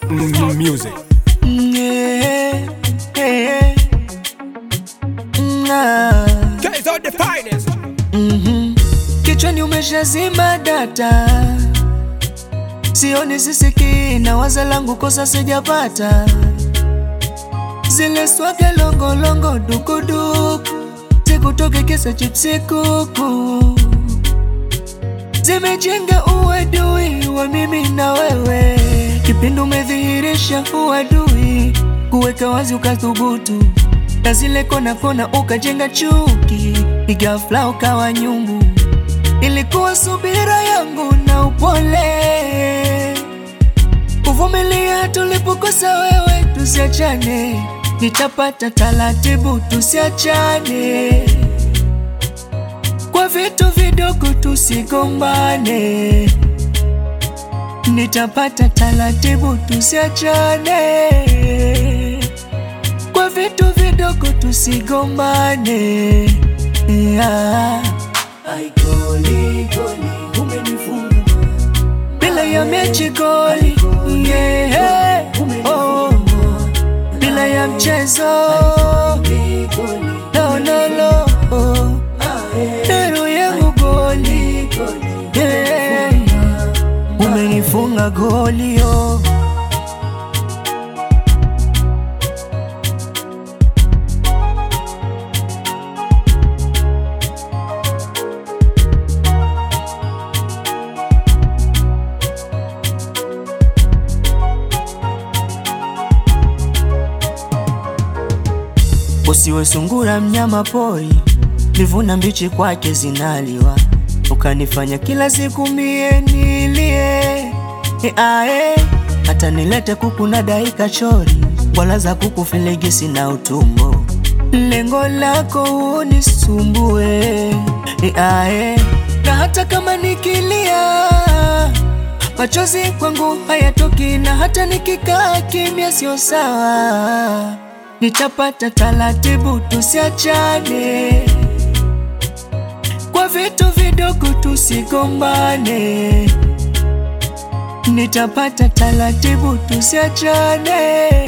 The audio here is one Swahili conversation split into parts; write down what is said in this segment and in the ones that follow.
Mm, music. Yeah, yeah. Nah. Guys are the finest. Mhm. Kichwani umeshazima data, sioni sisikii na waza langu kosa sijapata, zile swaga longolongo dukuduku zikutoke kisa chipsi kuku zimejenga uadui wa mimi na wewe, kipindi umedhihirisha uadui, kuweka wazi ukathubutu, na zile kona kona ukajenga chuki, ghafla ukawa nyumbu. Ilikuwa subira yangu na upole, kuvumilia tulipokosa wewe, tusiachane, nitapata taratibu, tusiachane kwa vitu vidogo tusigombane, nitapata taratibu, tusiachane. Kwa vitu vidogo tusigombane, yeah. Ai, goli, goli, umenifunga bila ya mechi goli, yeah. oh. bila ya mchezo no, no, no. oh. Nero yangu goli yeah. Umenifunga goli oh. Usiwe sungura mnyama pori, livuna mbichi kwake zinaliwa, ukanifanya kila siku mie nilie e ae, hata nilete kuku na daika chori, wala za kuku filigisi na utumbo, lengo lako unisumbue e ae, na hata kama nikilia machozi kwangu hayatoki, na hata nikikaa kimya sio sawa nitapata taratibu, tusiachane kwa vitu vidogo, tusigombane. Nitapata taratibu, tusiachane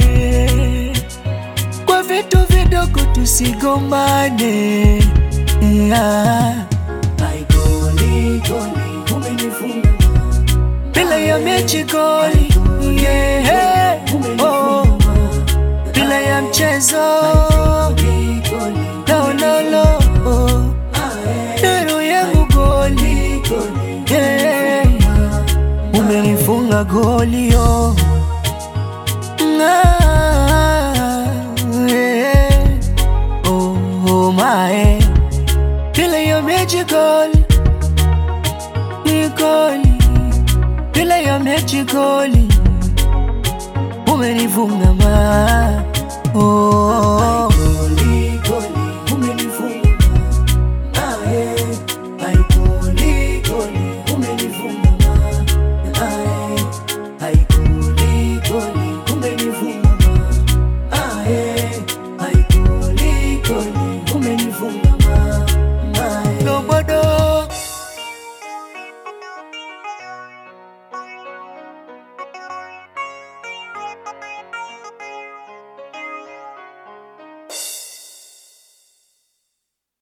kwa vitu vidogo, tusigombane. Yeah. Ai, goli, goli, umenifunga bila ya mechi goli, yeah. oh bila ya mchezo no, no, no. oh. Nero yangu goli yeah. Umenifunga goli oh. Ah, yeah. oh, oh, my. Bila ya mechi goli ni goli, bila ya mechi goli umenifunga ma oh, oh, oh.